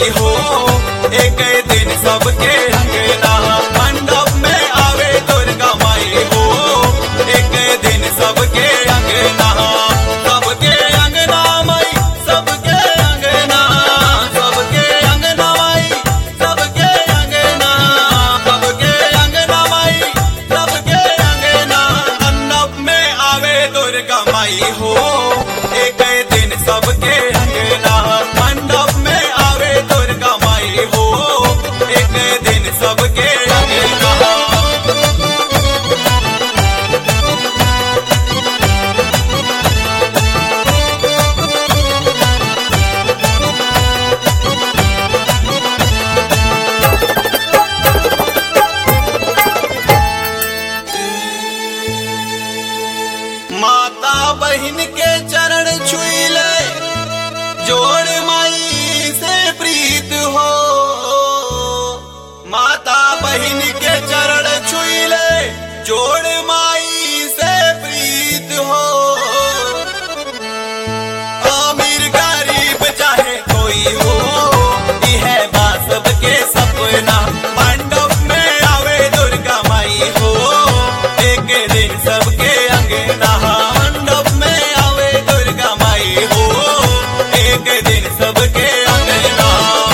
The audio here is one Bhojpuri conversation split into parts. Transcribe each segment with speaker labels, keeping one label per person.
Speaker 1: माई हो एक दिन सबके अंगना मंडप में आवे दुर्गा माई हो एक दिन सबके अंगना सबके अंगना माई सबके अंगना सबके अंगना माई सबके अंगना सबके अंगना माई सबके अंगना मंडप में आवे दुर्गा माई हो एक दिन सबके अंगना मंडप में आवे दुर्गा माई हो एक दिन सबके अंगना माता बहन के चरण छुई ले जोड़ माई से प्रीत हो माता बहन के चरण छुई ले जोड़ माई से प्रीत हो अमीर गरीब चाहे कोई हो यह बात सबके सपना मंडप में आवे दुर्गा माई हो एक दिन सबके अंगना मंडप में आवे दुर्गा माई हो एक दिन सबके अंगना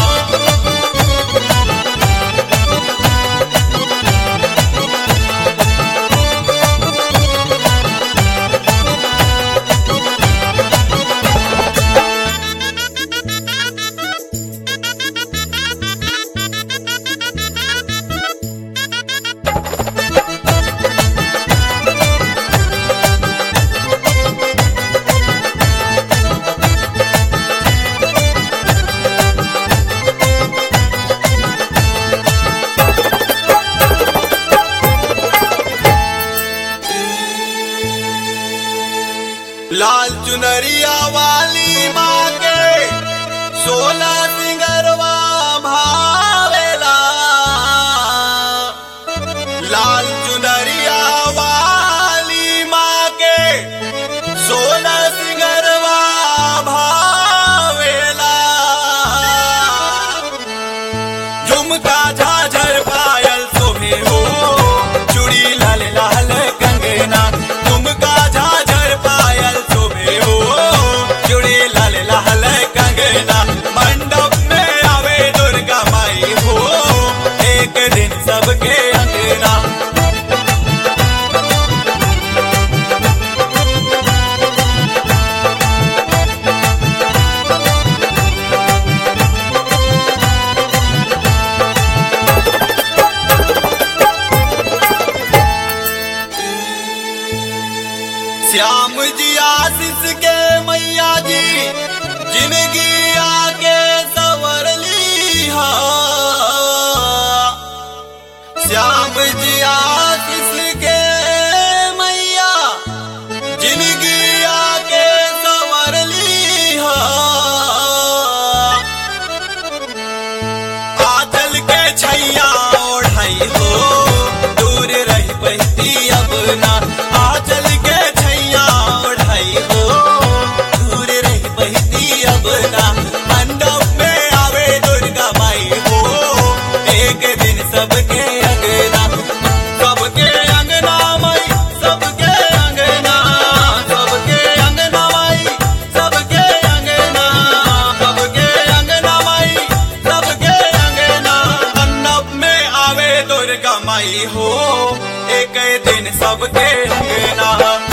Speaker 1: लाल चुनरिया वाली माँ के सोलह सिंगरवा भावेला लाल चुनरिया वाली माँ के सोलह सिंगरवा भावेला झुमका झाझर पायल सोहे हो चूड़ी लाल लाल कंगना झुमका झाझर पायल सोहे हो चूड़ी लाल लाल कंगना मंडप में आवे दुर्गा माई हो एक दिन सबके अंगना श्याम जी आशीष के मैया जी जिंदगी आके सवर ली हा श्याम जी आशीष के मैया जिंदगी आके सवर ली हा आचल के छैया ओढ़ाई हो दूर रही बहती अब ना आचल के छैया ओढ़ाई हो दूर रही बहती अब ना मंडप में आवे दुर्गा माई हो एक दिन सबके अंगना सबके अंगना माई सबके अंगना सबके अंगना माई सबके अंगना सबके अंगना माई सबके अंगना अन्नप में आवे दुर्गा माई हो एक दिन सबके अंगना